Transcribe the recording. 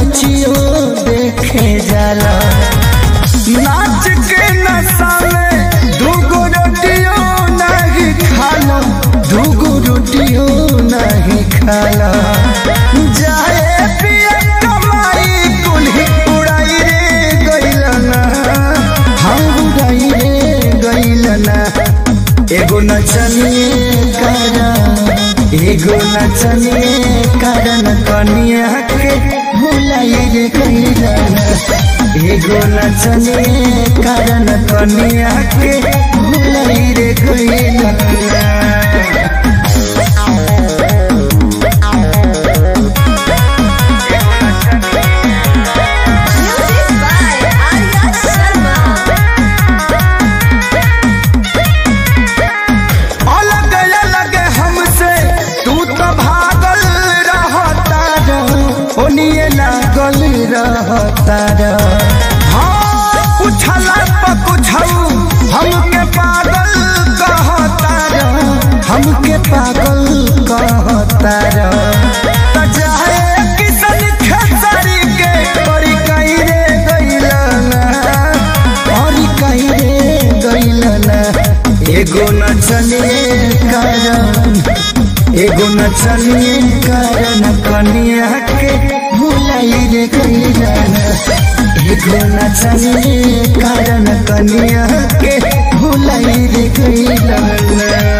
नचियो देखे जाला नाच के नशा में दूगो रोटियो नहीं खाला दूगो रोटियो नहीं खाला जाए पिया कमाई कुल्ही उड़ाई रे गइलना हम उड़ाई रे गइलना एगो नचनिए करा एगो नचनिए कारण कनिया के भुलाई रे गइलना एगो नचनिए कारण कनिया के भुलाई रे गइलना Music by Arya Sharma. अलग अलग हमसे तू तो भागल रहता ओनिए लागल रहता हाँ उछला पकुछऊ हमके पागल कहता हमके पागल कहता त जाए किसन खेसारी के परी कहीं रे गइलना परी कहीं रे गइलना एगो नचने कारण एगो नचने कारण कनिया के भुलाई रे गइलना एगो नचने कारण कनिया के भुलाई रे गइलना